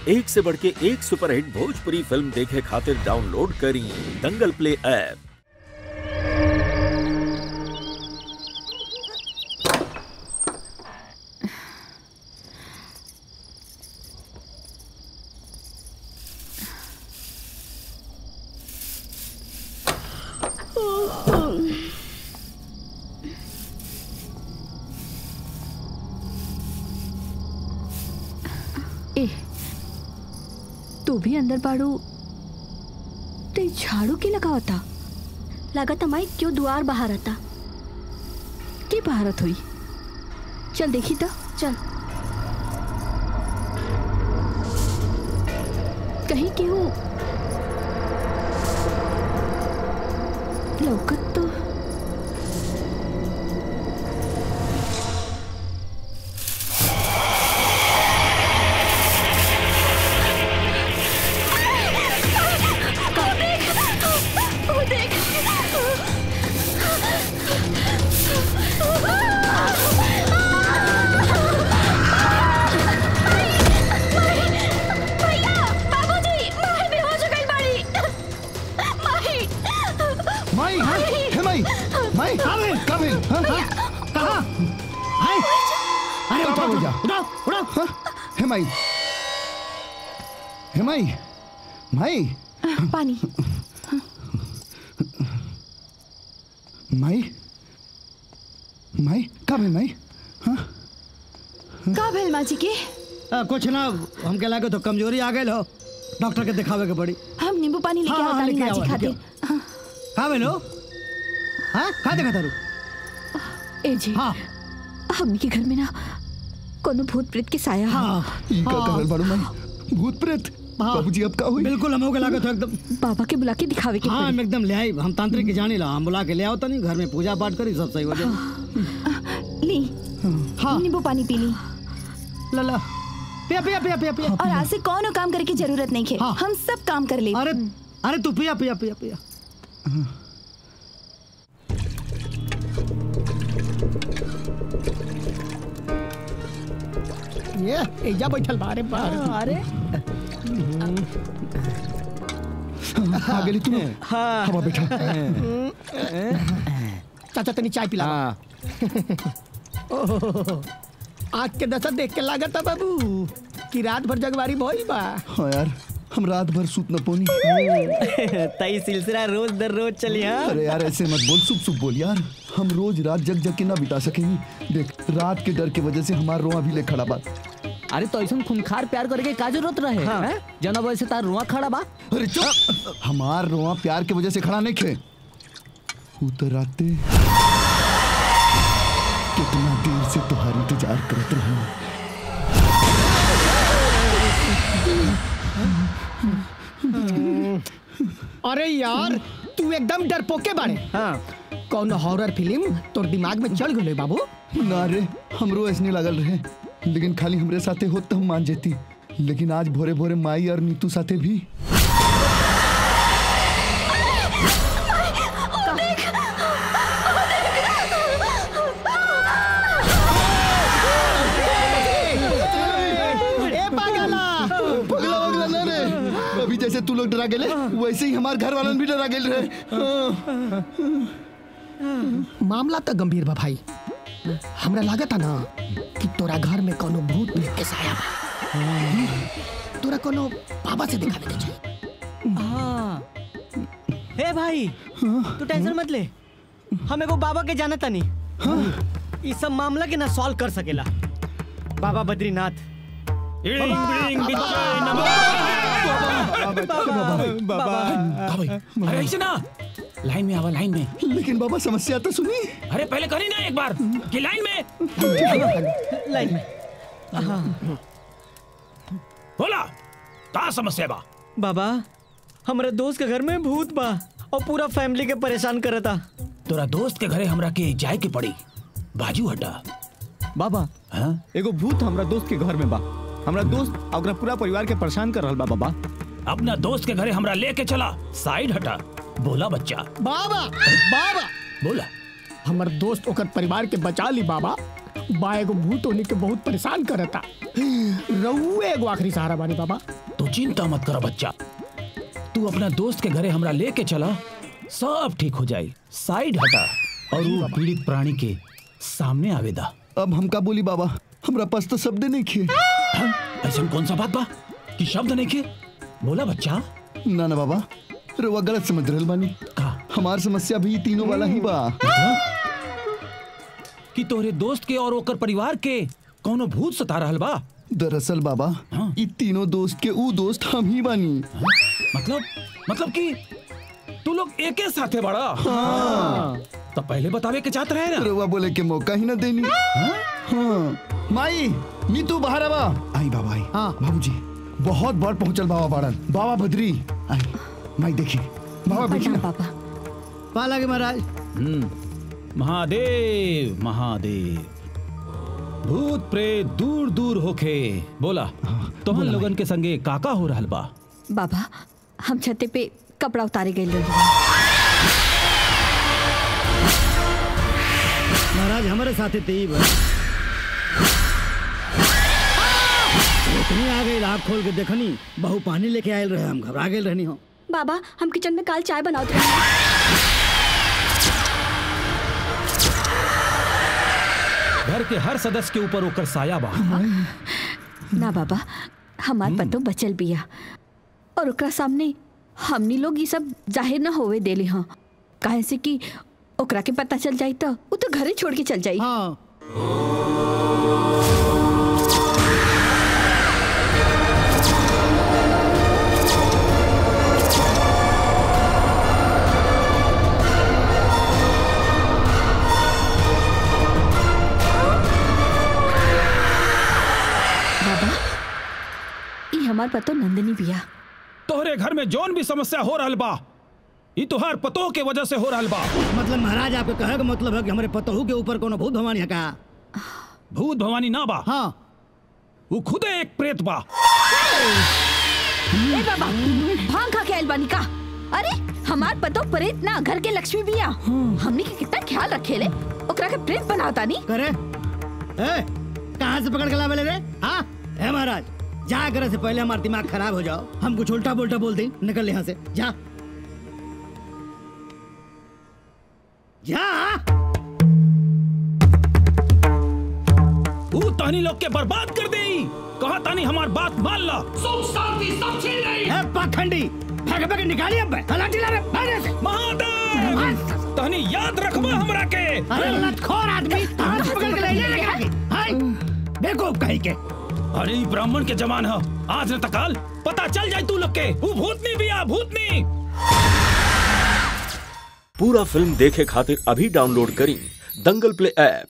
एक से बढ़ के एक सुपरहिट भोजपुरी फिल्म देखे खातिर डाउनलोड करी दंगल प्ले ऐप ए तू भी अंदर बाड़ू ते झाड़ू के लगावता लागत माई क्यों द्वार बाहर आता के भारत हुई चल देखी तो चल कहीं केहू लौकत तो माई हे माई माई काबिल काबिल कहाँ हाय अरे उठाओ उठाओ भैया। उठाओ उठाओ हाँ? हे माई हे माई माई पानी माई माई काबिल माई का भेल माँ जी के आ, कुछ ना हमके लागे तो कमजोरी आ गई हो डॉक्टर के दिखावे के पड़ी हम नींबू पानी लेके हाँ, हाँ, आवतानी लेके माँ जी आओ, खातिर लेके कहाँ भेलो हाँ कहाँ देखा तारू ए जी हाँ हमनी के घर में ना कोनो भूत प्रेत के साया हा हाँ ई का हाँ। कहल बाड़ू माई भूत प्रेत हाँ। बाबूजी अब का हुई बिल्कुल हमके लागे तो एकदम बाबा के बुला के दिखावे के हाँ पड़ी हम एकदम ले आई हम तांत्रिक के जानी ला हम बुला के ले आओ तनी घर में पूजा पाठ करी सब सही हो जाए ली हाँ नींबू पानी पी ली ला ला पिया पिया पिया पिया पिया और आज से कौन काम करे की जरूरत नहीं है हाँ। हम सब काम कर ले अरे अरे तू पिया पिया पिया पिया ये एजा बैठल बारे बार अरे आ गेली तू हवा बैठा चाचा तनी चाय पिला ओहो, आग के दशा देख के लागत बाबू कि रात भर जगवारी भइल बा हाँ यार हम रात भर सूत न पोनी तई सिलसिला रोज दर रोज चली हाँ अरे यार ऐसे मत बोल सुप सुप बोल यार हम रोज रात जग जग के ना बिता सकेंगे देख रात के डर की वजह से हमारा रोआ भी ले खड़ा बा अरे तो ऐसा खूंखार प्यार करके का जरूरत रहे हाँ। हैं? जना वैसे तार रुआ खड़ा बा अरे चुप हमार रोआ प्यार की वजह से खड़ा नहीं खे उतराते कितना देर से तुम्हारी इंतजार करत रहा अरे यार तू एकदम डरपोके बाड़े हाँ कौन हॉरर फिल्म तोर दिमाग में चल गए बाबू ना रे हमरो ऐसने लागल रहे लेकिन खाली हमरे साथे होत तो हम मान जेती लेकिन आज भोरे भोरे माई और नीतू साथे भी ए पागला पगला वगला ना रे अभी जैसे तू लोग डरा गेले वैसे ही हमार घर वालन भी डरा गेल रहे मामला तो गंभीर बा भाई हमरा लागत ना कि तोरा घर में कोनो भूत प्रेत के साया बा तोरा कोनो बाबा से दिखावे के चाहिए हाँ हे भाई तू टेंशन मत ले हम एगो बाबा के जाना तनी इस सब मामला के ना सॉल्व कर सकेला बाबा बद्रीनाथ अरे ऐसे ना लाइन में आवा लाइन में लेकिन बाबा समस्या तो सुनी अरे पहले करी ना एक बार कि लाइन में लाइन में बोला का समस्या बा बाबा हमारे दोस्त के घर में भूत बा और पूरा फैमिली के परेशान करता तोरा दोस्त के घरे हमरा के जाए के पड़ी बाजू हटा बाबा हाँ? एगो भूत हमरा दोस्त के घर में बा हमरा दोस्त और ओकरा पूरा परिवार के परेशान कर रहल बा बाबा अपना दोस्त के घरे हमरा लेके चला साइड हटा बोला बच्चा बाबा बाबा बोला हमर दोस्त ओकर परिवार के बचा ली बाबा बा एगो भूत होने के बहुत परेशान करता रहुए एगो आखिरी सहारा बानी बाबा तू चिंता मत कर बच्चा तू अपना दोस्त के घरे हमरा लेके चला सब ठीक हो जाए साइड हटा और वो पीड़ित प्राणी के सामने आवेदा अब हम का बोली बाबा हमरा पास तो शब्द नहीं खे ऐसा कौन सा बात बा कि शब्द नहीं के बोला बच्चा ना ना बाबा रउआ गलत समझ रहल बानी का हमार समस्या भी तीनों वाला ही बा कि तोहरे दोस्त के और ओकर परिवार के कोनो भूत सता रहल बा दरअसल बाबा हाँ। ई तीनों दोस्त के ऊ दोस्त हम ही बानी मतलब मतलब कि तू लोग एके साथे बड़ा तो पहले बतावे के चाहत रहे ना रउआ बोले के मौका ही ना देनी हाँ माई नीतू बाहर आवा आई बाबा आई हाँ। बाबूजी बहुत बार पहुंचल बाबा बाड़न बाबा बद्री आई माई देखी बाबा देखी प्रणाम ना पापा पा लगे महाराज हम्म, महादेव महादेव भूत प्रेत दूर दूर होके बोला तोहन लोगन के संगे काका हो रहल बा बाबा हम छते पे कपड़ा उतारे गए रही महाराज हमारे साथे तेई बा इतनी आ गई आँख खोल के देखनी बहु पानी लेके आयल रहे हम घबरा गए रहनी हो बाबा हम किचन में काल चाय बनाते रहे घर के हर सदस्य के ऊपर ओकर साया बा ना बाबा हमार पतो बचल बिया और ओकरा सामने हमनी लोग ये सब जाहिर न होवे देली हाँ काहे से कि ओकरा के पता चल जाई तो वो तो घरे छोड़ के चल जाई हाँ बाबा ई हमार पतो नंदिनी बिया तोहरे घर में जौन भी समस्या हो रहल बा ई तुहार पतोह के वजह से हो रहल बा मतलब महाराज आपके कहे का मतलब है कि हमारे पतहू के ऊपर कोनो भूत भवानी है का भूत भवानी ना बा हाँ वो खुदे एक प्रेत बा ए बाबा भांग खा के आइल बानी का अरे हमार पतो प्रेत ना घर के लक्ष्मी बिया हमनी के कितना ख्याल रखेले ओकरा के प्रेत बनावता नी करे ए कहाँ से पकड़ के लावे रे हाँ ए महाराज जा करे से पहले हमारा दिमाग खराब हो जाओ हम कुछ उल्टा बोल्टा बोल दें निकल यहाँ से जा जा ऊ तानी लोग के बर्बाद कर दे कहा तानी हमार बात मान ला ए पाखंडी भाग भाग निकालिए अब तलाटी ला रे भाग से महादेव तानी याद रखबा हमरा के अरे लतखोर आदमी कहाँ से पकड़ के ले ले आगे हाय बेवकूफ कहीं के अरे ई ब्राह्मण के जमान है आज न तकाल पता चल जाए तू लोग के ऊ भूतनी बिया भूतनी पूरा फिल्म देखे खातिर अभी डाउनलोड करी दंगल प्ले ऐप